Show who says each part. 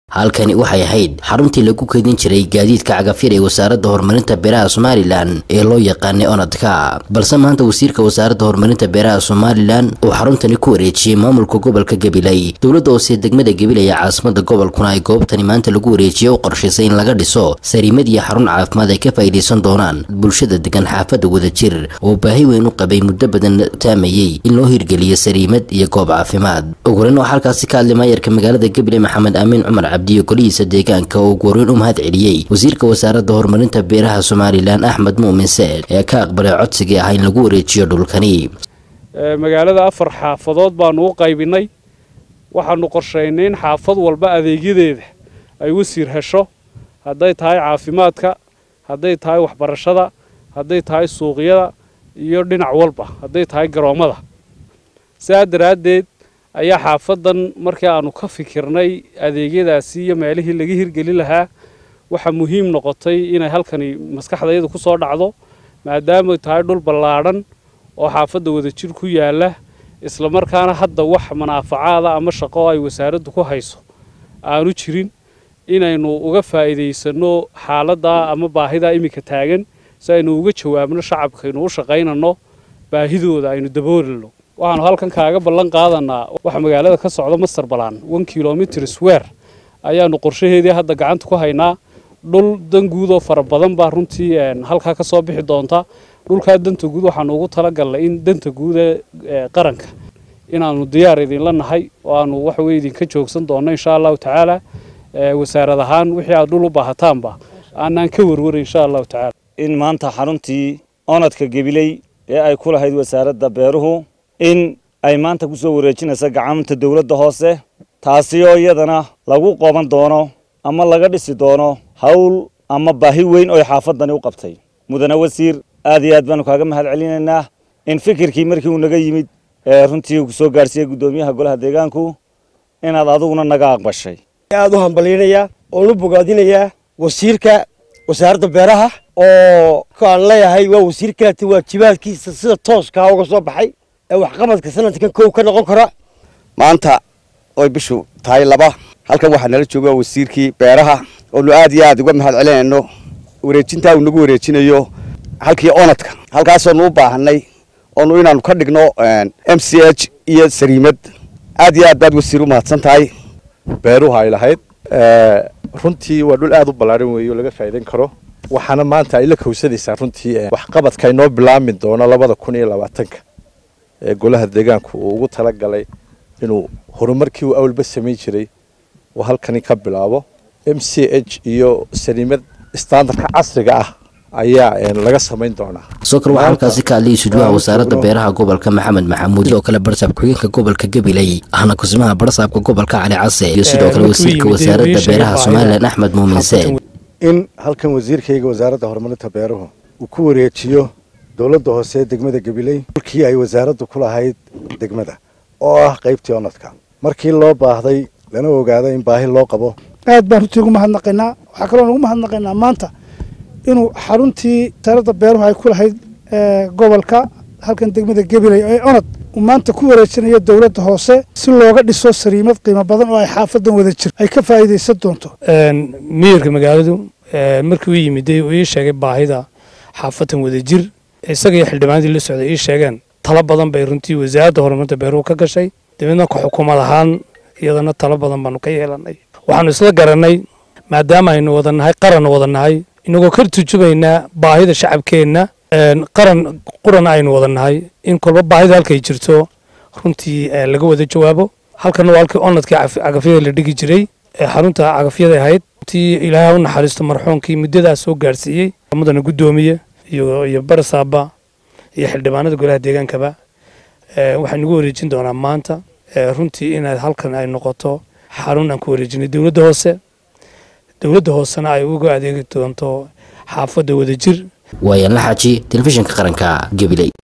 Speaker 1: halkani waxay ahayd xaruntii lagu keydin jiray gaadiidka cagafyar ee wasaaradda horumarinta beeraha somalilan ee loo yaqaanay onadka balse maanta wasiirka wasaaradda horumarinta beeraha somalilan uu xaruntani ku wareejiyey maamulka gobolka gabiley dowladda hoose degmada gabiley ee caasimada gobolkuna ay goobtani maanta lagu wareejiyey u qorshaysay in laga dhiso sariimad iyo xarun caafimaad ay ka faa'iidaysan doonaan bulshada degan xaafadda wadajir oo baahi weyn u qabay muddo badan taamayey in loo hirgeliyo sariimad iyo goob caafimaad ugurin oo halkaasi ka hadlay maayarka magaalada gabiley maxamed aamin cumar cabdiyo golihiisa deegaanka oo gooriin u mahad celiyey wasiirka wasaaradda horumarinta beeraha somalilan axmed muumin seed ee ka aqbalay codsigii ah in lagu wareejiyo dhulkani
Speaker 2: magaalada afar xaafadood baanu u qaybinay waxaanu qorshaynay in xaafad walba adeegyadeeda ay wasiir hesho hadday tahay caafimaadka hadday tahay waxbarashada hadday tahay suuqyada iyo dhinac walba hadday tahay garoommada sidaa daraaddeed ayaa xaafadan markii aanu ka fikirnay adeegyadaasi iyo meelihii laga hirgeli lahaa waxaa muhiim noqotay inay halkani maskaxdayada ku soo dhacdo maadaamay tahay dhul ballaadhan oo xaafadda wadajir ku yaalla islamarkaana hadda wax manaafacaada ama shaqo ay wasaaraddu ku hayso aanu jirin inaynu uga faa'iidaysanno xaaladdaa ama baahidaa iminka taagan si aynu uga jawaabno shacabkaynu u shaqaynanno baahidooda aynu daboolino waxaanu halkan kaaga ballan qaadanaa waxa magaalada ka socda master balaan one kilomitr swer ayaanu qorshaheedii hadda gacanta ku haynaa dhul dan guud oo fara badan baa runtii halkaa ka soo bixi doonta dhulkaa danta guud waxaanu ugu talagalnay in danta guuda qaranka inaanu diyaar idinla nahay oo aanu waxaweye idinka joogsan doonno insha allahu tacaala wasaarad ahaan wixii aad dhul u baahataanba aanaan ka warwaray insha allahu tacaala
Speaker 3: in maanta xaruntii onadka gabiley ee ay ku lahayd wasaaradda beeruhu in ay maanta ku soo wareejinaysa gacanta dowladda hoose taasi oo iyadana lagu qoban doono ama laga dhisi doono hawl ama baahi weyn oo xaafaddani u qabtay mudane wasiir aad iyo aad baanu kaaga mahad celinaynaa in fikirkii markii uu naga yimid ee runtii uu soo gaarsiiyey guddoomiyaha golaha deegaanku inaad adiguna naga aqbashay
Speaker 4: aad u hambalyanayaa oon u bogaadinayaa wasiirka wasaaradda beeraha oo kaan leeyahay waa wasiir kaleta waajibaadkiisa sida tooskaa uga soo baxay ee waxqabadka sanadkan kow ka noqon kara
Speaker 5: maanta oy bishu tahay laba halkan waxaa nala jooga wasiirkii beeraha oonu aad iyo aad uga mahad celinayno wareejintaa uu nagu wareejinayo halkii onadka halkaasoonu u baahanay oonu inaanu ka dhigno m c h iyo sariimad aad iyo aad baad wasiir u mahadsan tahay
Speaker 6: beeruhu ay lahayd runtii waa dhul aad u ballaaran weeye oo laga faa'iidan karo waxaana maanta ay la kowsanaysaa runtii waxqabadka inoo bilaami doono labada kun iyo labaatanka ee golaha deegaanku uu ugu talagalay inuu horumarkii uu awalba samayn jiray uu halkani ka bilaabo m c h iyo saliimad standardka casriga ah ayaa laga samayn doonaa
Speaker 1: soo kale waxaa halkaasi ka hadlayay sujuuha wasaaradda beeraha gobolka maxamed maxamuud sidoo kale barsaab ku-xigeenka gobolka gabiley ahna kusimaha barsaabka gobolka cali case iyo sidoo kale wasiirka wasaaradda beeraha somalilan axmed muumin seed
Speaker 7: in halkan wasiirkayga wasaaradda horumarinta beeruhu uu ku wareejiyo dowladda hoose ee degmada gabiley dhulkii ay wasaaraddu ku lahayd degmada oo ah qaybtii onadka markii loo baahday lana ogaaday in baahi loo qabo
Speaker 8: aad baan runtii ugu mahadnaqaynaa waxaa kaloo ugu mahadnaqaynaa maanta inuu xaruntii wasaaradda beeruhu ay ku lahayd gobolka halkan degmada gabiley ee onad uu maanta ku wareejinayo dowladda hoose si looga dhiso sariimad qiimo badan oo ay xaafadan wada jir ay ka faa'iidaysan doonto
Speaker 9: miyirka magaaladu markii uu yimiday uu ii sheegay baahida xaafadan wada jir isaga iyo xildhibaanadii la socday ii sheegeen talo badan bay runtii wasaaradda horumarinta beeruhu ka gashay dabeedna ka xukuumad ahaan iyadana talo badan baanu ka yeelanay waxaanu isla garanay maadaama aynu wada nahay qaranna wada nahay inagoo ka turjumaynaa baahida shacabkeenna qaran quran aynu wada nahay in kolba baahida halkay jirto runtii laga wada jawaabo halkana waa halkii onadkii cagafyada la dhigi jiray ee xarunta cagafyada ahayd runtii ilaahay u naxariisto marxuumkii muddadaas soo gaarsiiyey mudana guddoomiye iyo iyo barasaaba iyo xildhibaanada golaha deegaankaba waxaan nagu wareejin doonaa maanta runtii inaad halkan ay noqoto xarun aan ku wareejinay dowladda hoose dowladda hoosena ay uga adeegi doonto xaafadda wadajir
Speaker 1: waayaan la xaaji telefishinka qaranka gabiley